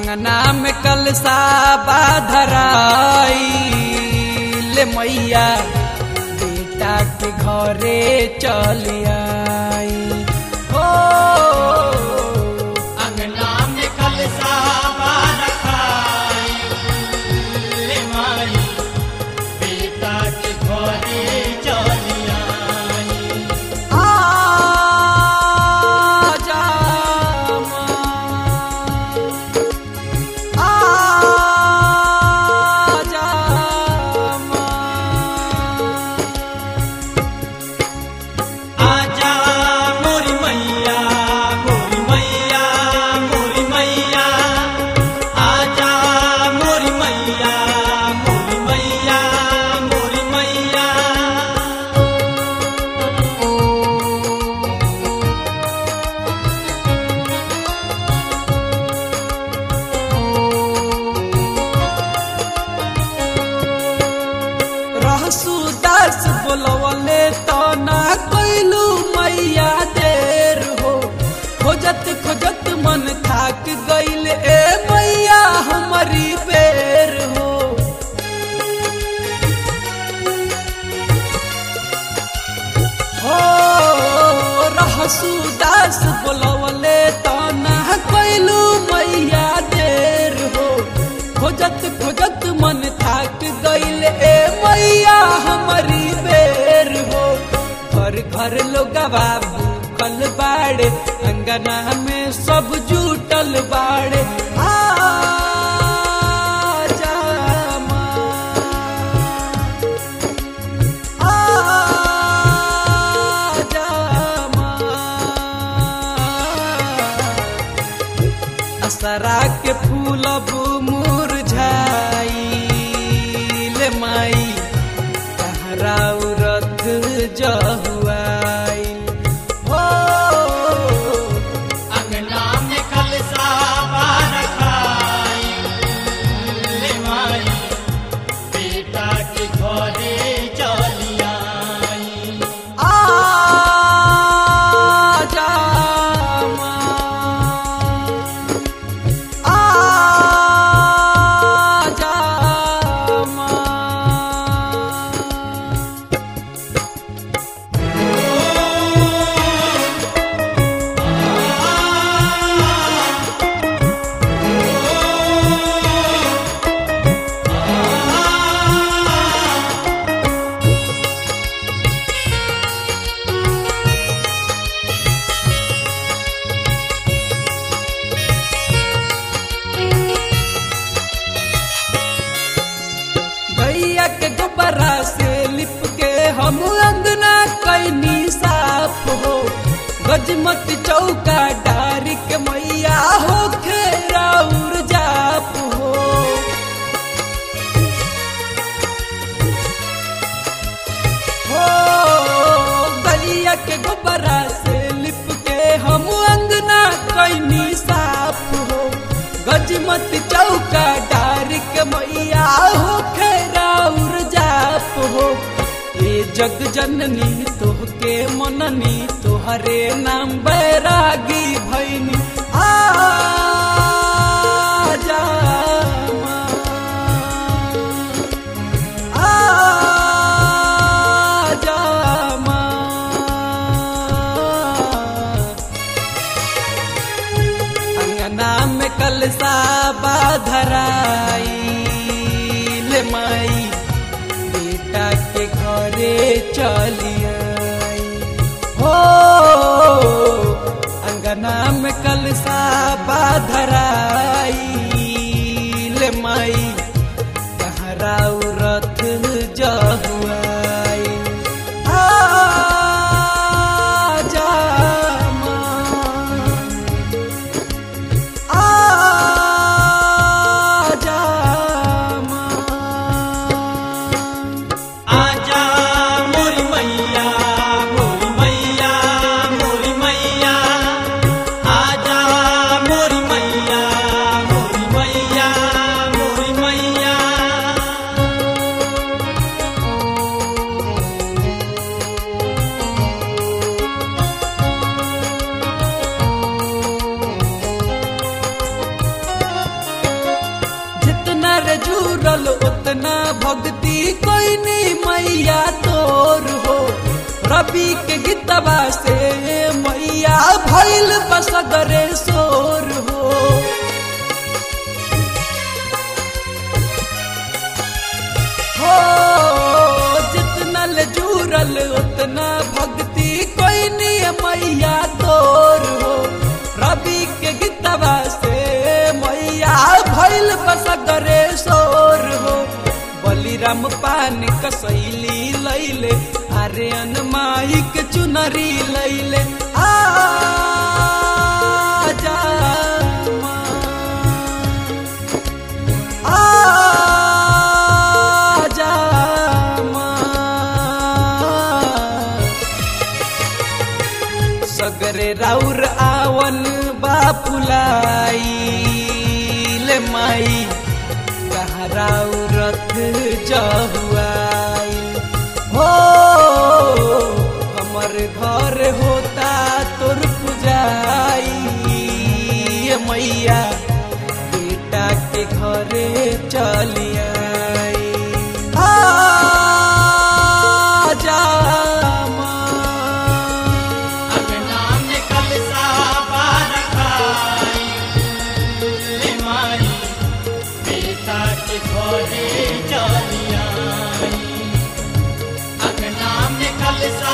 अंगना में कलसा बाधराई ले मैया बेटा के घरे चल आई हो अंगना में कलसा रखाई ले माई बेटा के घरे चली आई आजा माँ, आजा माँ। आजा मोरी मैया मोरी मैया मोरी मैया आजा मोरी मैया मोरी मैया मोरी मैया रहसु दास बोलवले तो ना कैलू मैया देर हो खोजत खोजत मन थाक गईल ए मैया हमारी बेर हो हो रहसु दास बोलवले तो ना कैलू मैया देर हो खोजत खोजत मन थाक गईल ए मैया हमारी बेर हो घर घर लोगवा भूखल बाड़े अंगना में सब जुटल बाड़े आजा माँ, आजा माँ। असरा के फूल अब मुरझाइल माई तहरा रथ जहुआइल हो अंगना में कलसा रखाई ले माई बेटा के घरे चली आई आजा माँ, आजा माँ। भैया के गोबरा से लिप के हम अंगना कैनी साफ हो गजमत चौका डारी के मैया हो खेराउर जाप हो हो गलिया के गोबरा से लिप के हम अंगना कैनी साफ हो गजमत चौका डारी के मैया हो खेराउर जाप हो ए जग जननी तोहके मननी तोहरे नाम बैरागी भैनी आजा माँ, आजा माँ। अंगना में कलसा बाधराई ले माई बेटा के घरे चली आई हो अंगना में कलसा बाधराई ले माई कहरा रथ जहुआई आजा माँ, आजा माँ। आजा मोरी मैया मोरी मैया मोरी मैया आजा मोरी मैया मोरी मैया मोरी मैया रवि के गीतवा से मैया भैल बसगरे शोर हो हो जितना ले जुरल उतना भक्ति कोई नहीं मैया तोर हो रवि के गीतवा से मैया भैल बसगरे शोर हो बलिराम पान कसैली लैले आर्यन माई के चुनरी लैले आ जा माँ। आजा सगरे राउर आवन बापुलाई ले माई कहाँ राउरत जहुआई हो हमर घर होता तोर पुजाई ये मैया बेटा के घरे चलिया आजा माँ। अंगना में कलसा बारखाई ले माई बेटा के घरे चलियाई अंगना में कलसा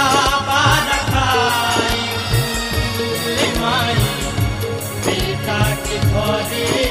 बारखाई ले माई बेटा के घरे